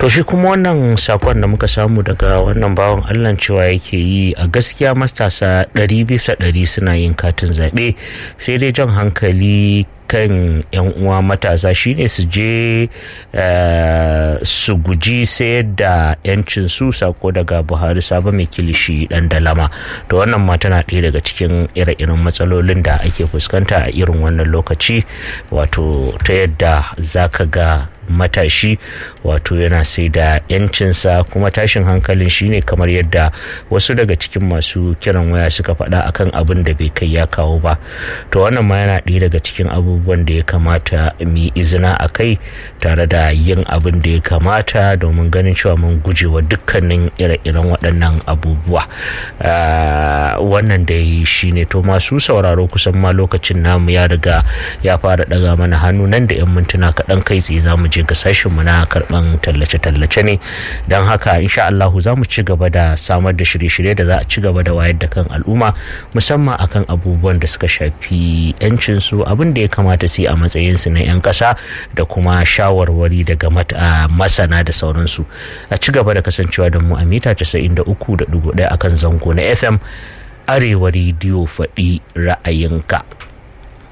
to shi kuma wannan sakon da muka samu daga wannan bawan allah cewa yake yi a gaskiya matasa ɗari bisa ɗari suna yin katin zaɓe sai dai jan hankali kan yan uwa matasa shine su je su guji sayar da yancin su sako daga buhari sabo mai kilishi dan dalama to wannan ma tana ɗaya daga cikin ire-iren matsalolin da ake fuskanta a irin wannan lokaci wato ta yadda zaka ga matashi wato yana sai da yancinsa kuma tashin hankalin shine kamar yadda wasu daga cikin masu kiran waya suka faɗa akan abin da bai kai ya kawo ba to wannan ma yana ɗaya daga cikin abubuwan da ya kamata mu izina a kai tare da yin abin da ya kamata domin ganin cewa mun guje wa dukkanin ire-iren waɗannan abubuwa wannan da yi shine to masu sauraro kusan ma lokacin namu ya riga ya fara ɗaga mana hannu nan da 'yan mintuna kaɗan kai tsaye za mu je ga sashenmu na karban tallace-tallace ne don haka insha Allahu za mu ci gaba da samar da shirye-shirye da za a ci gaba da wayar da kan al'umma musamman akan abubuwan da suka shafi 'yancin su abin da ya kamata su yi a matsayin su na 'yan ƙasa da kuma shawarwari daga masana da sauransu a ci gaba da kasancewa da mu a mita 93.1 akan zango na FM arewa rediyo faɗi ra'ayinka.